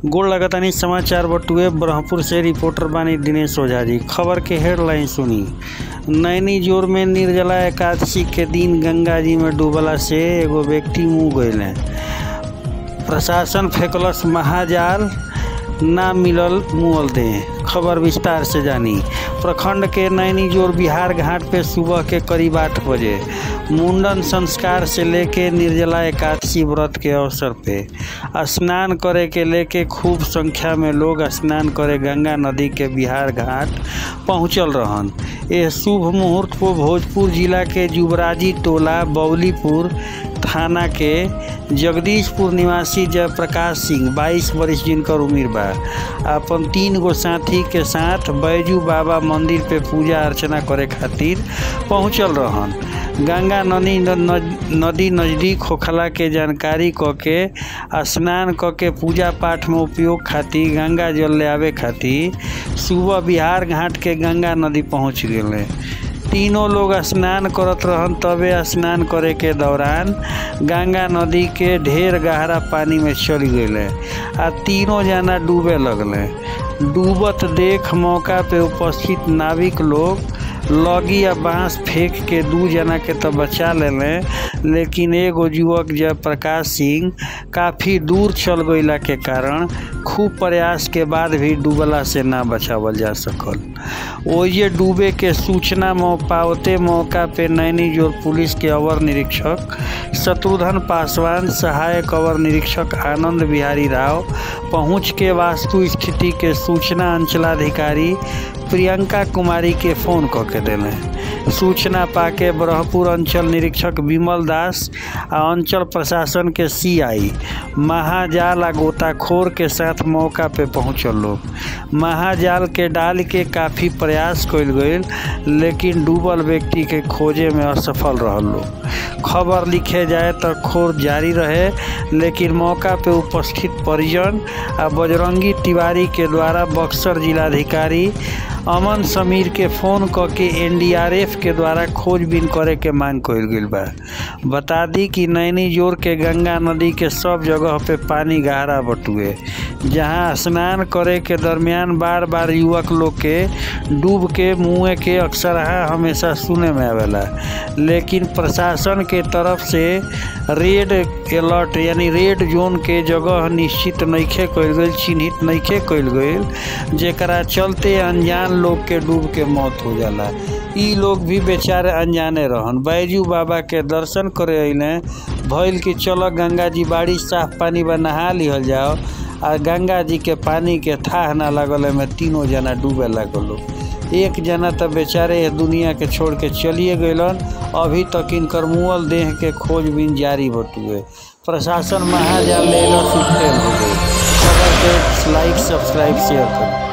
गोड़ लगतानी समाचार बटुए ब्रह्मपुर से रिपोर्टर बानी दिनेश ओझा जी खबर के हेडलाइन सुनी नैनी जोर में निर्जला एकादशी के दिन गंगा जी में डूबला से एगो व्यक्ति मुँह गए प्रशासन फेंकलस महाजाल ना मिलल मुअल दे खबर विस्तार से जानी प्रखंड के नैनी जोर बिहार घाट पे सुबह के करीब आठ बजे मुंडन संस्कार से लेके निर्जला एकादशी व्रत के अवसर पे स्नान करे के लेके खूब संख्या में लोग स्नान करे गंगा नदी के बिहार घाट पहुंचल रहन ये शुभ मुहूर्त को भोजपुर जिला के जुबराजी टोला बौलीपुर थाना के जगदीशपुर निवासी जयप्रकाश सिंह 22 वर्ष जिनकर उम्र बा अपन तीन गो साथी के साथ बैजू बाबा मंदिर पे पूजा अर्चना करे खातिर पहुंचल रहन गंगा नदी नदी नज़दीक होखला के जानकारी क के स्नान क के पूजा पाठ में उपयोग खातिर गंगा जल ले आवे खातिर सुबह बिहार घाट के गंगा नदी पहुंच गए तीनों लोग स्नान करत रहन तबे स्नान करे के दौरान गंगा नदी के ढेर गहरा पानी में चल गए आ तीनों जना डूबे लगले डूबत देख मौका पे उपस्थित नाविक लोग लगी या बांस फेंक के दू जना के तो बचा लेले लेकिन एगो युवक जयप्रकाश सिंह काफ़ी दूर चल गईला के कारण खूब प्रयास के बाद भी डूबला से ना बचावल जा सकल ओइजे डूबे के सूचना पावते मौका पे नैनी जोर पुलिस के अवर निरीक्षक शत्रुघ्न पासवान सहायक अवर निरीक्षक आनंद बिहारी राव पहुंच के वास्तु स्थिति के सूचना अंचलाधिकारी प्रियंका कुमारी के फ़ोन क के दिले सूचना पाके ब्रह्मपुर अंचल निरीक्षक विमल दास आ अंचल प्रशासन के सीआई महाजाल आ गोताखोर के साथ मौका पे पहुँचल लोग महाजाल के डाल के काफ़ी प्रयास कल गई लेकिन डूबल व्यक्ति के खोजे में असफल रहल लोग खबर लिखे जाए तो खोज जारी रहे लेकिन मौका पे उपस्थित परिजन आ बजरंगी तिवारी के द्वारा बक्सर जिलाधिकारी अमन समीर के फ़ोन क के एनडीआरएफ के द्वारा खोजबीन करे के मांग कल गई बा बता दी कि नैनी जोर के गंगा नदी के सब जगह पे पानी गहरा बटुए जहां स्नान करे के दरमियान बार बार युवक लोग के डूब के मुँह के अक्सर हमेशा सुने में आवेला लेकिन प्रशासन के तरफ से रेड अलर्ट यानी रेड जोन के जगह निश्चित नइखे कइल गई चिन्हित नइखे कइल गई जेकरा चलते अनजान लोग के डूब के मौत हो जाला ई लोग भी बेचारे अनजाने रहन बैजू बाबा के दर्शन करे अइले भइल कि चलो गंगा जी बाड़ी साफ पानी बा नहा लिहल जाओ आ गंगा जी के पानी के थाह ना लगल में तीनों जना डूबे लगल एक जना तो बेचारे दुनिया के छोड़ के चलिए गलन अभी तक इनकर मुअल देह के खोजबीन जारी बटुए प्रशासन महाजाल ले फेल हो गई खबर के लाइक सब्सक्राइब शेयर करें